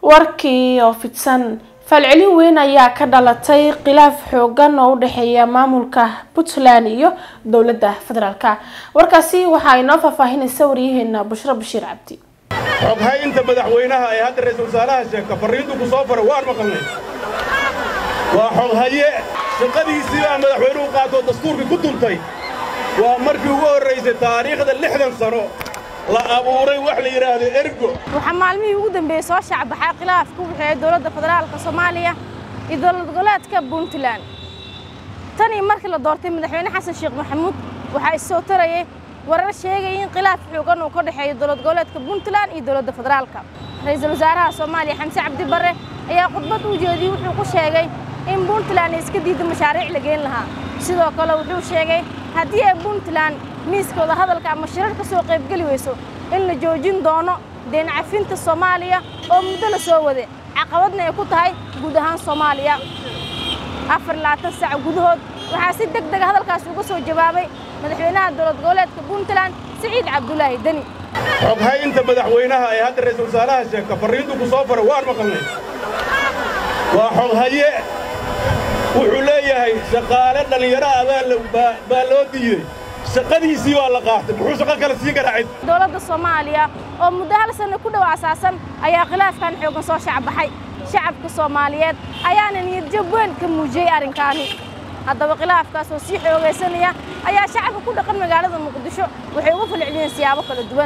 warkii oo fidsan falcelin weyn ayaa ka dhalatay khilaaf xoogan oo u dhexeeya maamulka puntland iyo dowladda federaalka warkaasi waxaa inoo faahfaahinaysa waryaheena bushro bashiir cabdi xoghaynta madaxweynaha ee hadda ra-iisul wasaaraha sheegta farriintu ku soo faray waan maqalnay waa xoghaye shaqadiisii baa madaxweynuhu qaatoo dastuurkii ku duntay waa markii ugu horraysay taariikhda lixdan sano la abuuray wax la yidhaahdo ergo waxaa maalmihii ugu dambeeyey soo shacbaxay khilaafka u dhexeeya dowladda federaalka soomaaliya iyo dowlad goboleedka puntland tanii markii la doortay madaxweyne xasan sheekh maxamuud waxaa issoo tarayay warar sheegaya in khilaaf xoogan uu ka dhexeeyo dowlad goboleedka puntland iyo dowladda federaalka ra-iisul wasaaraha soomaaliya xamse cabdi barre ayaa khudbad u jeediyey wuxuu ku sheegay in puntland iska diidda mashaariic la geen lahaa sidoo kale wuxuu sheegay haddii ay puntland miiskooda hadalka ama shirar ka soo qaybgeli weyso in la joojin doono deen cafinta soomaaliya oo muddo la soo wade caqabadna ay ku tahay guud ahaan soomaaliya afar labaatan saac gudahood waxaa si deg dega hadalkaasi uga soo jawaabay madaxweynaha dowlad goboleedka puntland siciid cabdulaahi deni xoghaynta madaxweynaha ee hadda ra-iisul wasaaraha sheegta farriintu ku soo faray waan maqalnay waa xoghaye wuxuu leeyahay shaqaale dhallinyaro ah baa loo diiday shaqadiisii waa la qaatay muxuu shaqo kale siin karaa cid dowladda soomaaliya oo muddo hal sanno ku dhow asaasan ayaa khilaafkan xoogan soo shacbaxay shacabka soomaaliyeed ayaana niyadjab weyn ka muujiyey arrinkaani haddaba khilaafkaas oo sii xoogaysanaya ayaa shacabka ku dhaqan magaalada muqdisho waxay uga falceliyeen siyaabo kala duwan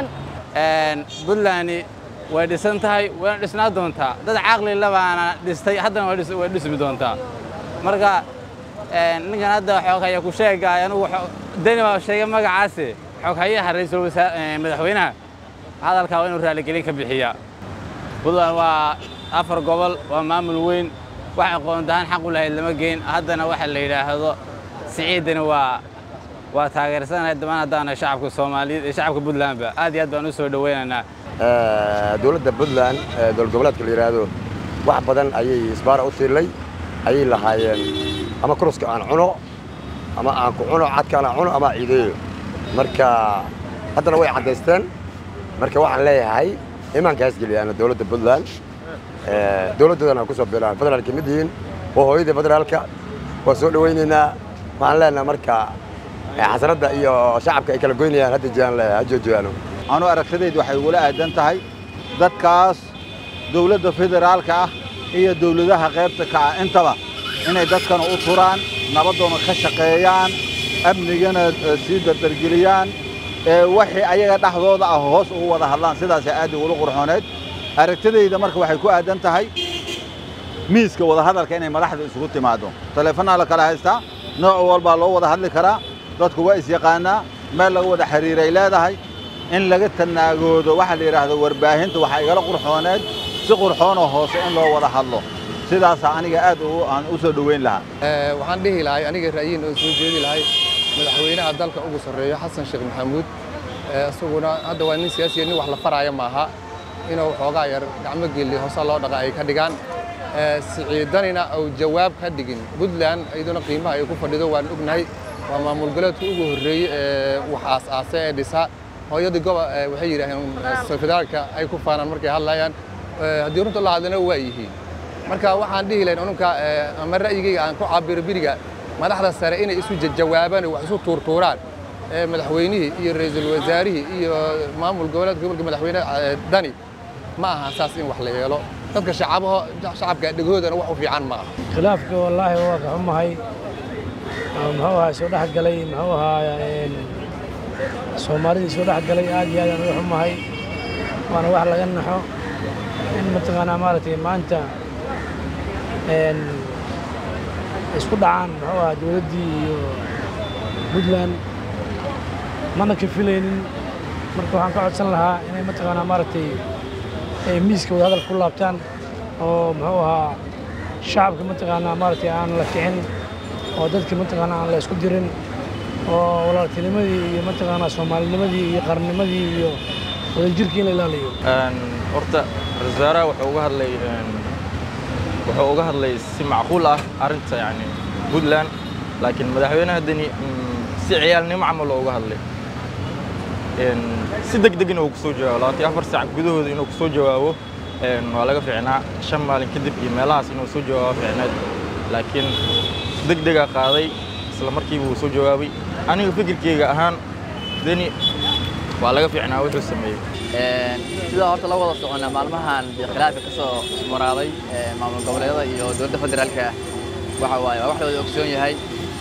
buntland way dhisan tahay wayna dhisnaa doontaa dad caqli labaana dhistay haddana way dhismi doontaa marka ninkan hadda xoghaya ku sheegay anugu deni baa sheegay magacaasi xoghayaha ra'iisul madaxweynaha hadalkaa waa inuu raaligelin ka bixiyaa puntland waa afar gobol waa maamul weyn wax aqoontahaan xaq u lahayd lama geyn haddana waxa la yidhaahdo siciidani waa waa taageersanahay damaan haddaana shacabka soomaaliyeed iyo shacabka puntlandba aad iyo aad baan u soo dhowaynaynaa dowladda puntland dowlad goboleedka la yidhaahdo wax badan ayay isbaara u tiilay ayay lahaayeen ama kuruska aan cuno ama aan ku cuno cadkaan aan cuno ama ciideeyo marka haddana way caddaysteen marka waxaan leeyahay imaanka haasgeliyaan dowladda puntland dowladdoodana ku soo bilaan federaalka mid yihiin waa hooyada federaalka waa soo dhowaynaynaa waxaan leenahay marka xasaradda iyo shacabka ay kala goynayaan hadda jiraan leeyahay ha joojiyaano anu aragtidaydu waxay ugula aadan tahay dadkaas dowladda federaalka ah iyo dowladaha qaybta ka ah intaba inay dadkana u turaan nabadoona ka shaqeeyaan amnigana sii dardargeliyaan waxay ayaga dhexdooda ah hoos ugu wada hadlaan sidaasay aad ugula qurxooneed aragtidayda marka waxay ku aadan tahay miiska wadahadalka inay madaxda isugu timaado taleefanaa la kala haystaa nooc walbaa loo wada hadli karaa dadku waa isyaqaanaa meel laga wada xiriiray leedahay in laga tanaagoodo waxaa la yidhaahdo warbaahinta waxaa igala qurxooneed si qurxoonoo hoose in loo wada hadlo sidaasaa aniga aad aan u soo dhoweyn lahaa waxaan dhihi lahay aniga ra'yiin oo soo jeedi lahay madaxweynaha dalka ugu sarreeyo xasan sheekh maxamuud isaguna hadda waa nin siyaasiya nin wax la faraayo maaha inuu xoogaa yar gacmo geli hoose loo dhaqa ay ka dhigaan siciidanina uu jawaab ka dhigin puntland iyaduna qiimaha ay ku fadhido waan ognahay waa maamul goleedka ugu horreeyey ee wax aas-aasa ee dhisa hooyadii goba waxay yidhaaheen federaalka ay ku faanaan markay hadlayaan haddii runta la hadlana waa yihiin marka waxaan dhihi lahayn ununka ama ra'yigayga aan ku cabiro biriga madaxda sare inay isu jawaabaan wax isu tuurtuuraan madaxweynihii iyo ra'iisul wasaarihii iyo maamul goboleedka gobolka madaxweyne dani ma aha saas in wax la yeelo dadka shacabaho shacabka dhegahoodana wax u fiican ma aha khilaafka wallaahi waa ka xumahay muxuu ahaa soo dhex galay muxuu ahaa soomaalidii soo dhex galay aad iyo aad aan uga xumahay waana wax laga naxo in mataqaanaa maaragtay maanta isku dhacaan muxuu ahaa dowladdii iyo puntland mana ka filaynin marka waxaan ka codsan lahaa inay mataqaanaa maaragtay miiska wada hadal ku laabtaan oo muxuu ahaa shacabka mataqaanaa maaragtay aan la kicin oo dadka mataqaanaa aan la isku dirin oo walaaltinimadii iyo mataqaanaa soomaalinimadii iyo qarnimadii iyo wadajirkii in la ilaaliyo horta ra-iisul wasaaraha wuxuu uga hadlay wuxuu uga hadlay si macquul ah arrinta yani puntland laakiin madaxweynaha deni si ciyaalnimo camal oo uga hadlay si deg deg inuu kusoo jawaabo labaatan afar saac gudahooda inuu kusoo jawaabo waa laga fiicnaa shan maalin kadib iyo meelahaas inuu soo jawaabo fiicneed laakiin deg degaa qaaday isla markiiba uu soo jawaabay aniga fikirkeyga ahaan deni waa laga fiicnaa wuxuu sameeyey sidaa horta la wada soconnaa maalmahan dee khilaafka ka soo maraaday maamul goboleedyada iyo dowladda federaalka waxa waaye waa wax la wada ogsoon yahay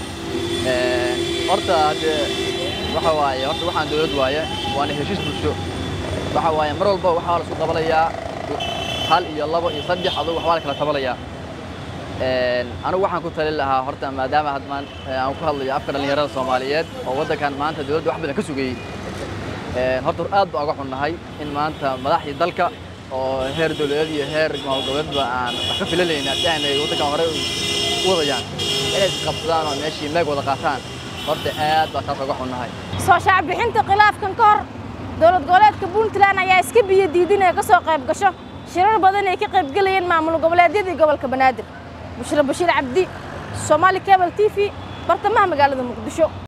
horta haddee waxa waaye horta waxaan dowlad waaye waana heshiis bulsho waxa waaye mar walba waxaa la isku qabalayaa hal iyo labo iyo saddex adugu waxbaa la kala tabalayaa anigu waxaan ku talin lahaa horta maadaama hadmaan aan ku hadlayo afka dhallinyarada soomaaliyeed oo waddankan maanta dowladda wax badan ka sugayey horta aad baan uga xunnahay in maanta madaxdii dalka oo heer dowladeed iyo heer maamul goboleedba aan wax ka filanayna si aanay waddankan hore u wadayaan inay isqabsadaan oo meeshii meeg wada qaataan horta aad baa taas uga xunnahay soo shaacbixinta khilaafkan ka hor dowlad goboleedka puntland ayaa iska biyo diidin ee ka soo qayb gasho shirar badan ay ka qayb gelayeen maamul goboleedyadii gobolka banaadir bushra bashiir cabdi soomaali cable t v bartamaha magaalada muqdisho